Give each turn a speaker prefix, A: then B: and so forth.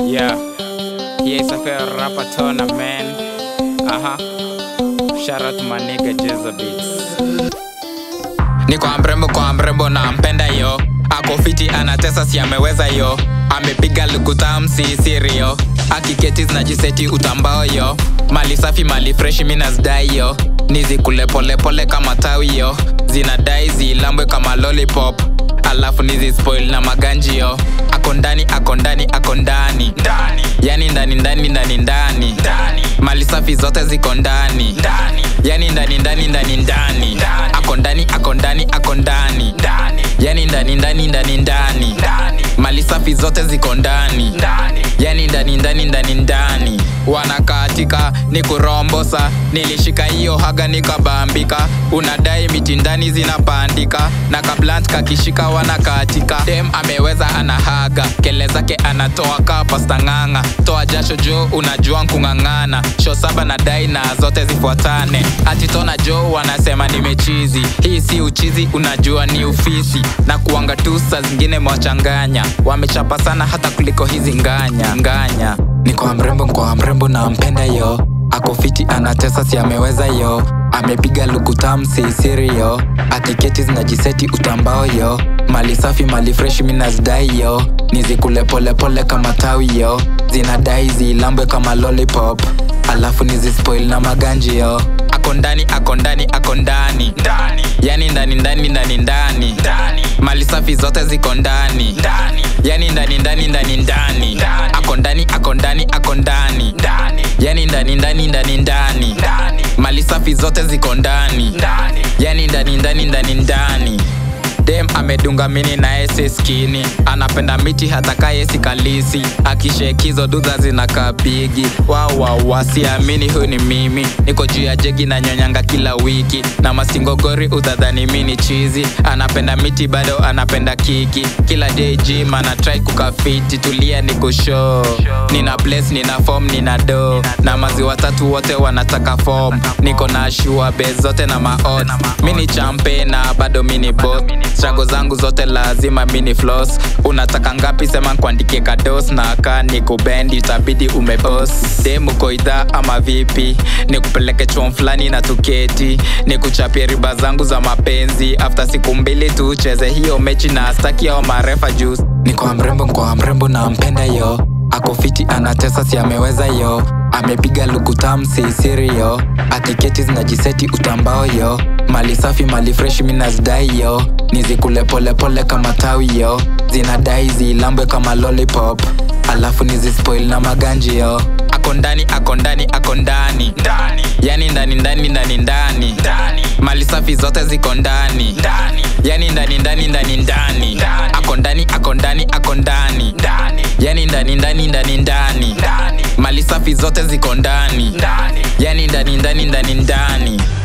A: Yeah, yeah, it's a fair rapper tournament. Uh huh. Shout out to my nigga Jizza Beats. Ni kwa mrembo kwa mrembo na mpenda yo ako fiti anatesa si ameweza yo amepiga lukutam si sirio akiketi zinajiseti utambao yo mali safi mali freshi minasdai yo nizikule polepole kama tawi yo zinadai zilambwe kama lollipop alafu nizispoil na maganji yo ako ndani ako ndani ako ndani yani ndani ndani ndani ndani mali safi zote ziko ndani yani ndani ndani ndani ndani ako ndani ako ndani ako ndani yani ndani ndani ndani ndani mali safi zote ziko ndani yani ndani ndani ndani ndani wanakatika ni kurombosa nilishika hiyo haga nikabambika unadai miti ndani zinapandika na kablant kakishika wanakatika dem ameweza anahaga kele zake anatoa kapasta ng'ang'a toa jasho jo unajua nkung'ang'ana sho saba na dai na zote zifuatane atitona jo wanasema nimechizi hii si uchizi unajua ni ufisi na kuanga tu saa zingine mwachanganya wamechapa sana hata kuliko hizi nganya nganya ni kwa mrembo kwa mrembo na mpenda yo ako fiti anatesa si ameweza yo amepiga lukutam si siri yo atiketi zinajiseti utambao yo mali safi mali freshi minasdai yo nizikule polepole kama tawi yo zinadai zilambwe kama lollipop alafu nizispoil na maganji yo ako ndani ako ndani ako ndani yani ndani ndani ndani ndani mali safi zote ziko ndani yani ndani ndani ndani ndani ako ndani ako ndani ako ndani yani ndani ndani ndani ndani mali safi zote ziko ndani yani ndani ndani ndani ndani dem amedunga mini na ese skini anapenda miti hata kayesi kalisi akishekizo dudha zinakaa bigi wawawasiamini huyu ni mimi niko juu ya jegi na nyonyanga kila wiki na masingogori utadhani mini chizi anapenda miti bado anapenda kiki kila day gym anatrai kukafiti tulia ni kushow nina place nina form nina do na maziwa tatu wote wanataka form niko na shua be zote na maot mini champe na bado mini bot strago zangu zote lazima mini floss unataka ngapi sema kuandikie kados na ka ni kubendi itabidi umebos demu koidha ama vipi ni kupeleke chuo fulani na tuketi ni kuchapia riba zangu za mapenzi after siku mbili tucheze hiyo mechi na staki ao marefa jus ni kwa mrembo kwa mrembo na mpenda yo ako fiti anatesa si ameweza yo amepiga lukutam si siri yo atiketi zinajiseti utambao yo mali safi mali freshi minasdai yo nizikule polepole kama tawi yo zinadai zilambwe kama lollipop alafu nizispoil na maganji yo ako ndani ako ndani ako ndani yani ndani ndani ndani ndani mali safi zote ziko ndani yani ndani ndani ndani ndani ako ndani ako ndani ako ndani yani ndani ndani ndani ndani mali safi zote ziko ndani yani ndani ndani ndani ndani